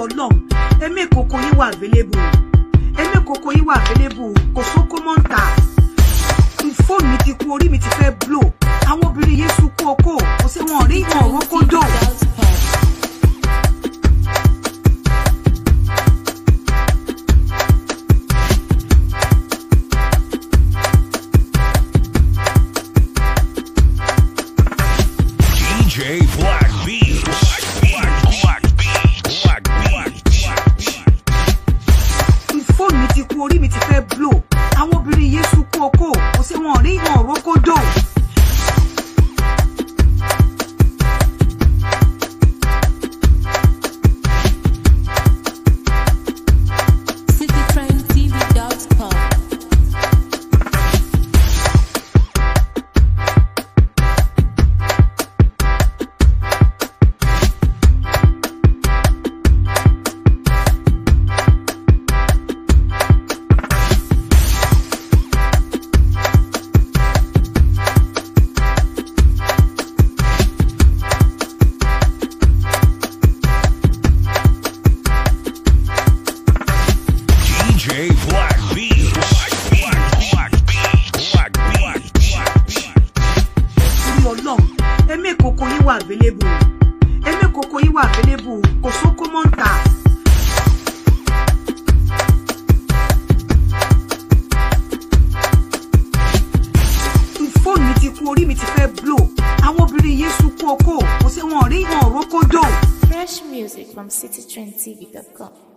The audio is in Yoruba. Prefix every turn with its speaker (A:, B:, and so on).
A: ọlọ́run ẹ̀mí ìkòkò yín wà available ẹ̀mí ìkòkò yín wà available kò sóko mọ́ ń tà fóònù mi ti kú orí mi ti fẹ́ blow àwọn obìnrin yẹn sunkún okó kò sí wọn rí wọn òrókó dò.
B: DJ Black Beats. Black, Black Beats. Black Beats.
A: fóònù mi ti kú orí mi ti fẹ́ blow àwọn obìnrin yẹn sunkún okó kò sí wọn rí wọn òrókó dò.
C: citytrendtv.com.
B: DJ Black Beats. Black, Black Beats. Black Beats.
A: torí ọlọ́run ẹ̀mí ìkòkò yín wà available ẹ̀mí ìkòkò yín wà available kò sóko mọ́ ń tà. fóònù mi ti kú orí mi ti fẹ́ blow àwọn obìnrin yẹn sunkún okó kò sí wọn rí wọn òrókó dò.
C: Fresh music from citytrendtv.com.